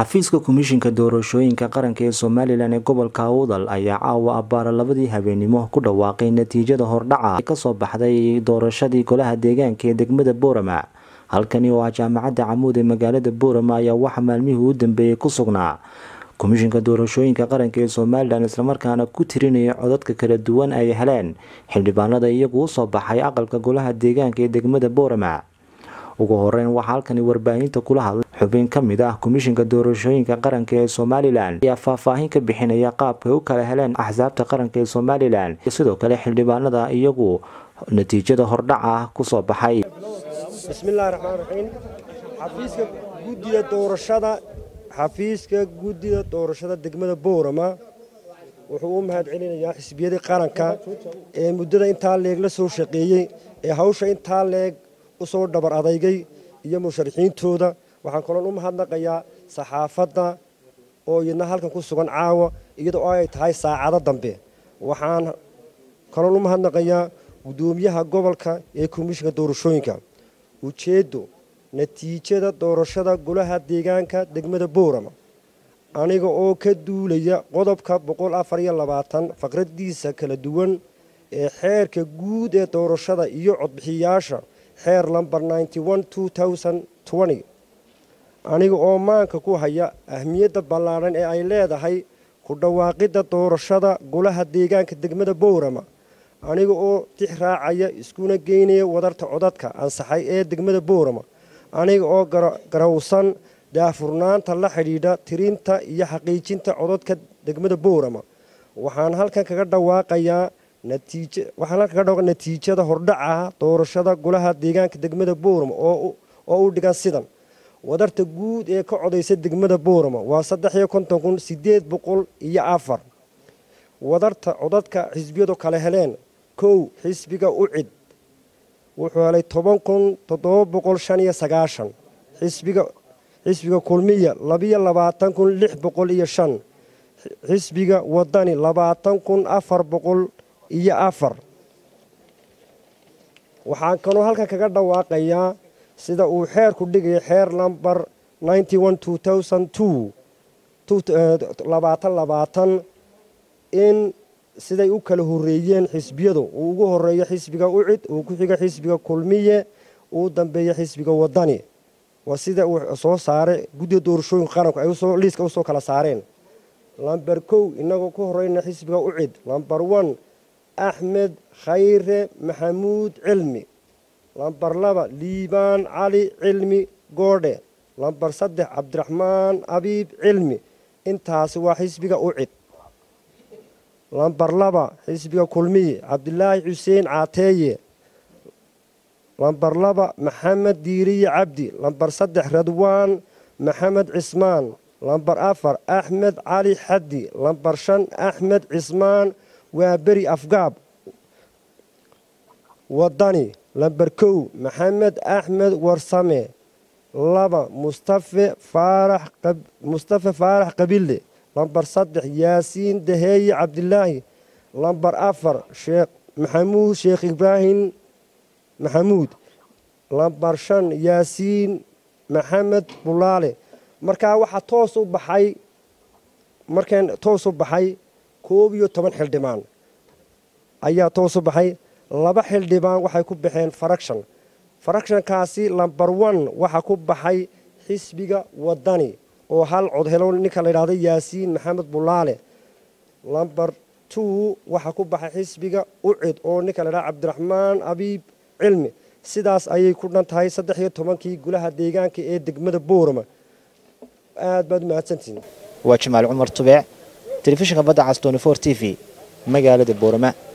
xafiiska komishinka doorashooyinka qaranka ee somalilan ee gobolka awdal ayaa caawa abbaara labadii habeenimo ku dhawaaqay natiijada hordhaca ee kasoo baxday doorashadii golaha deegaanka ee degmada boorama halkani oo ah jaamacadda camuud ee magaalada boorama ayaa waxaa maalmihii u dambeeyey ku sugnaa komishinka doorashooyinka qaranka ee somalilan islamarkaana ku tirinaya codadka kala duwan ay heleen xildhibaanada iyagu usoo baxay aqalka golaha deegaanka ee degmada boorama ugu horeyn waxaa halkani warbaahinta kula hadlay xubin ka mid ah komishinka doorashooyinka qaranka ee somalilan ayaa faahfaahin ka bixinaya qaabkay u kala heleen axsaabta qaranka ee somalilan iyo sidoo kale xildhibaanada iyagu natiijada hordhaca kusoo baxay bismillahi raxmaan raxiim xafiiska guddida doorashada xafiiska guddida doorashada degmada boorama wuxuu u mahad celinayaa xisbiyadii qaranka ee muddada intaa leeg la soo shaqeeyey ee hawsha intaa leeg u soo dhabar adaygay iyo musharaxiintooda waxaan kaloon u mahadnaqayaa saxaafadda oo iyadna halkan ku sugan caawa iyadoo ay tahay saacado dambe waxaan kaloon u mahadnaqayaa guddoomiyaha gobolka ee komishinka doorashooyinka ujeeddo natiijada doorashada golaha deegaanka degmada boorama aniga oo ka duulaya qodobka faqradiisa kala duwan ee xeerka guud ee doorashada iyo codbixiyaasha xeer lamber aniga oo maanka ku haya ahmiyadda ballaadhan ee ay leedahay ku dhawaaqidda doorashada golaha deegaanka degmada boorama aniga oo tix raacaya iskuna geynaya wadarta codadka ansaxay ee degmada boorama aniga oo garawsan daafurnaanta la xidhiidha tirinta iyo xaqiijinta codadka degmada boorama waxaan halkan kaga dhawaaqayaa waxaan halkan kaga dhawaqa natiijada hordhaca doorashada golaha deegaanka degmada boorama oo u dhigan sidan wadarta guud ee ka codaysa degmada boorama waa saddex iyo konton kun sideed boqol iyo afar wadarta codadka xisbiyadu kale heleen kow xisbiga ucid wuxuu helay toban kun toddoba boqol shan iyo sagaashan xisbiga xisbiga kulmiya labiyo labaatan kun lix boqol iyo shan xisbiga wadani labaatan kun afar boqol iyo afar waxaan kaloo halkan kaga dhawaaqayaa sida uu xeerku dhigaya xeer lamber labaatan labaatan in siday u kala horeeyeen xisbiyadu uu ugu horeeyo xisbiga ucid uu ku xigo xisbiga kulmiye uu dambeeyo xisbiga wadani waa sida uu soo saaray guddiga doorashooyinka qaranku ay liiska usoo kala saareen lamber kow inagoo ku horeyna xisbiga ucid lamber one axmed khayre maxamuud cilmi lamber laba liibaan cali cilmi goodhe lamber saddex cabdiraxmaan abiib cilmi intaasi waa xisbiga ucid lamber laba xisbiga kulmiye cabdilaahi xuseen caateeye lamber laba maxamed diiriye cabdi lamber saddex radwaan maxamed cismaan lamber afar axmed cali xaddi lamber shan axmed cismaan waa beri afgaab wadani lamber kow maxamed axmed warsame laba mustafe mustafe faarax qabille lamber saddex yaasiin daheeye cabdilaahi lamber afar sheekh maxamuud sheekh ibraahim maxamuud lamber shan yaasiin maxamed bulaale markaa waxaa toos u baxay markan toos u baxay koob iyo toban xildhibaan ayaa toos u baxay laba xildhibaan waxay ku baxeen farakshan farakshankaasi lamber one waxaa ku baxay xisbiga wadani oo hal cod helo ninka la yidhahdo yaasiin maxamed bulaale lamber two waxaa ku baxay xisbiga ucid oo ninka la yidhahdo cabdiraxmaan abiib cilmi sidaas ayay ku dhan tahay saddex iyo tobankii gulaha deegaanka ee degmada boorama aad baad umahadsantihin waa jamaal cumar tubeec telefishinka badda cas tony for t v magaalada boorama